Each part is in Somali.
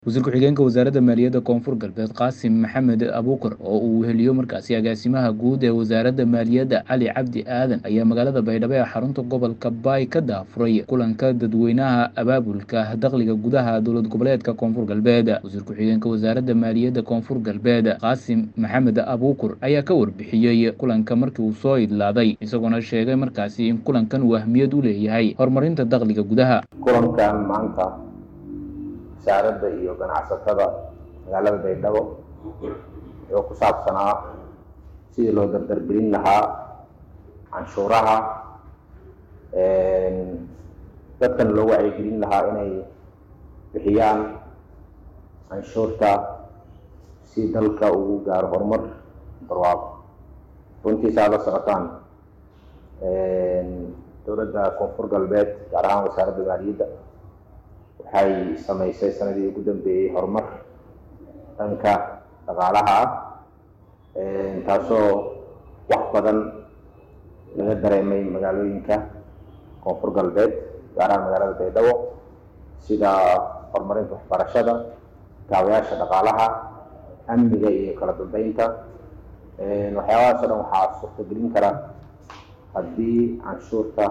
wasiir ku-xigeenka wasaaradda maaliyadda koonfur galbeed qaasim maxamed abuukar oo uu weheliyo markaasi agaasimaha guud ee wasaaradda maaliyadda cali cabdi aadan ayaa magaalada baydhabo ee xarunta gobolka baay ka daafuray kulanka dadweynaha abaabulka dakhliga gudaha dowlad goboleedka koonfur galbeed wasiir ku-xigeenka wasaaradda maaliyadda koonfur galbeed qaasim maxamed abuukur ayaa ka warbixiyey kulanka markii uu soo idlaaday isagoona sheegay markaasi in kulankan uu ahmiyad u leeyahay horumarinta dakhliga gudaha kulankan maanta wasaaradda iyo ganacsatada magaalada baydhabo wuxuu ku saabsanaa sidii loo dardargelin lahaa canshuuraha dadkan loo wacyigelin lahaa inay bixiyaan canshuurta si dalka ugu gaaro horumar barwaaqo runtiisa aad la socotaan dowladda koonfur galbeed gaar ahaan wasaaradda maaliyadda waxay samaysay sanadii ugu dambeeyey horumar dhanka dhaqaalaha ah taasoo wax badan laga dareemay magaalooyinka koonfur galbeed gaar ahaan magaalada baydhabo sida horumarinta waxbarashada kaabayaasha dhaqaalaha amniga iyo kala dambeynta waxyaabahaas o dhan waxaa suurtagelin kara haddii canshuurta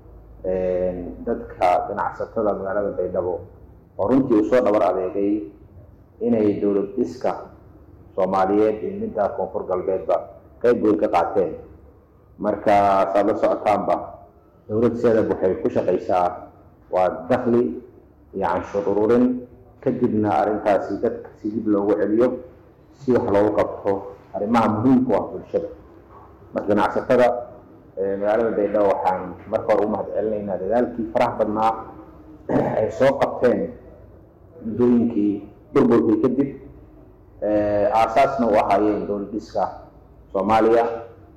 dadka ganacsatada magaalada baydhabo oo runtii uu soo dhabar adeegay inay dowlad dhiska soomaaliyeed iyo midda koonfur galbeedba qayb weyn ka qaateen marka saad la socotaanba dowlad seedab waxay ku shaqaysaa waa dakhli iyo canshuur ururin kadibna arrintaasi dadka si dib loogu celiyo si wax loogu qabto arrimaha muhiimka u ah bulshada marka ganacsatada magaalada baydhabo waxaan marka hore u mahad celinaynaa dadaalkii faraha badnaa ay soo qabteen muddooyinkii burburkii kadib aasaasna u ahaayeen dowlad dhiska soomaaliya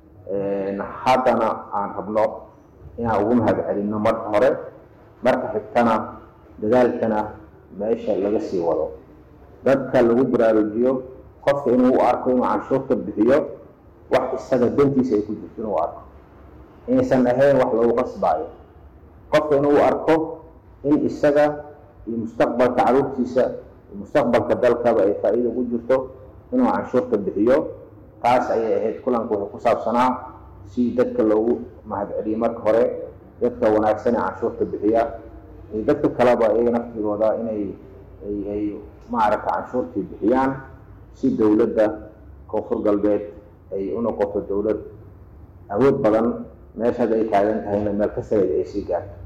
haddana aan rabno inaan ugu mahad celinno marka hore marka xigtana dadaalkana meesha laga sii wado dadka lagu baraarujiyo qofka inuu u arko inuu canshuurta bixiyo wax isaga dantiisa ay ku jirto inuu arko inaysan ahayn wax lagu qasbaayo qofka inuu u arko in isaga iyo mustaqbalka caruurtiisa iyo mustaqbalka dalkaba ay faa-iida ugu jirto inuu canshuurta bixiyo taas ayay ahayd kulanka wuxuu ku saabsanaa si dadka loogu mahad celiyo marka hore dadka wanaagsan ee canshuurta bixiya iyo dadka kaleba iyaga naftigooda inay ay maaragta canshuurtii bixiyaan si dowladda koonfur galbeed ay u noqoto dowlad awood badan meeshaad ay taagan tahayna meel ka sareed ay sii gaarto